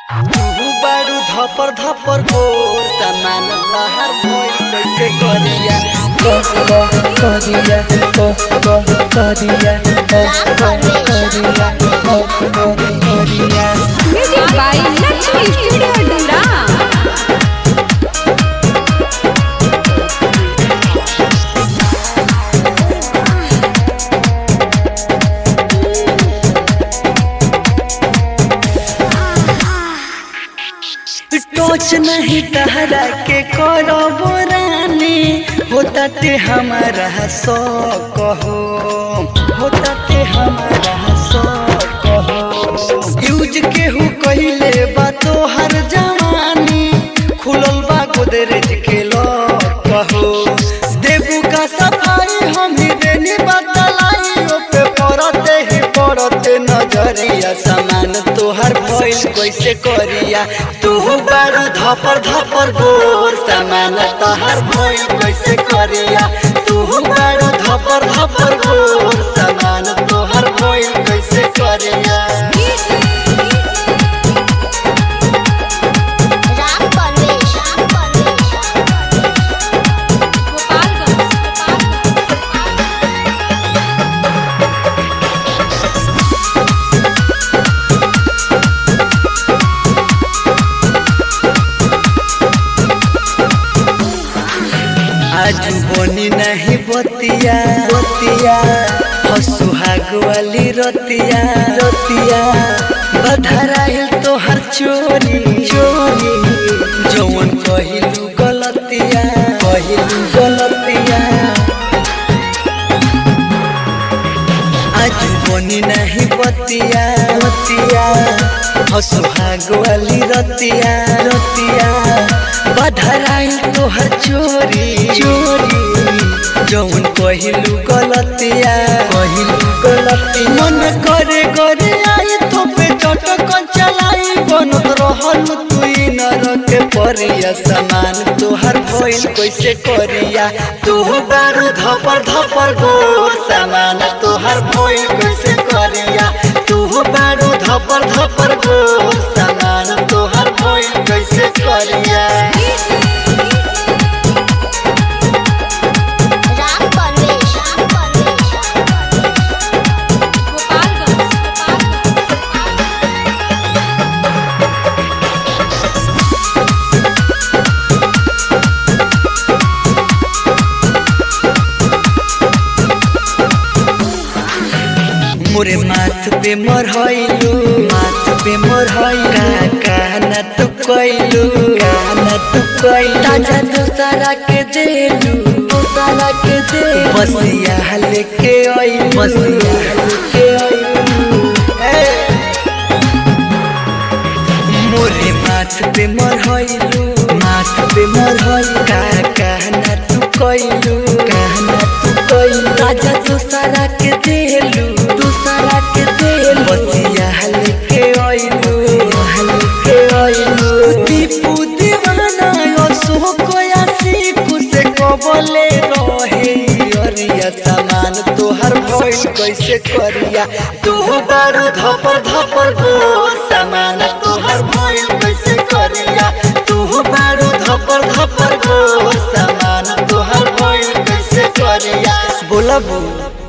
तू बारू धपर धपर गोर सामान लहर भइल कैसे करिया करिया करिया करिया करिया Music by Lakshmi Studio Dura. टोच नहीं तहरा के करो बोरानी होता ते हमारा सो कहो होता ते हमारा सो कहो यूज केहू कहिले बा तो हर जवानी खुलल बा गोदरेज के लो कहो देबू का सफाई हम ही देनी बदलाई ओ पे पड़ते ही पड़ते नजरिया सामान तोहर भइल कैसे करिया तू बारू धपर धपर गोर सामान तोहर भइल कैसे करिया तू बारू धपर धपर गोर सामान तोहर भइल कैसे करिया राम परवेश राम परवेश आज बनी नहीं बतिया बतिया हसुहाग वाली रतिया रतिया बधराइल तोहर चोरी चोरी जौन कहिलू गलतिया कहिलू गलतिया आज बनी नहीं बतिया बतिया हसुहाग वाली रतिया रतिया बधराइल तोहर चोरी चोरी जौन कहिलू गलतिया कहिलू गलती मन करे करे आई तो पे चटक चलाई बनत रहल तुई नरक परिया समान तोहर भइल कैसे करिया तू बारू धपर धपर गोर सामान तोहर भइल कैसे करिया तू बारू धपर धपर गोर सामान तोहर भइल कैसे करिया राम परवेश राम परवेश मोरे माथ पे मरहैलू माथ पे मरहैलू कहना तू कैलू कहना तू कैलू ताजा दूसरा के देलू दूसरा के दे बसिया लेके आई बसिया लेके आई मोरे माथ पे मरहैलू माथ पे मरहैलू का कहना तू कैलू कहना तू कैलू राजा दूसरा के देलू दूसरा के देलू बसिया लेके आइलू लेके आइलू दीपू दीवाना यो सो कोया सीखू से कबले रहे अरिया सामान तोहर भइल कैसे करिया तू बारू धपर धपर गोर सामान तोहर भइल कैसे करिया तू बारू धपर धपर गोर सामान तोहर भइल कैसे करिया बोला बू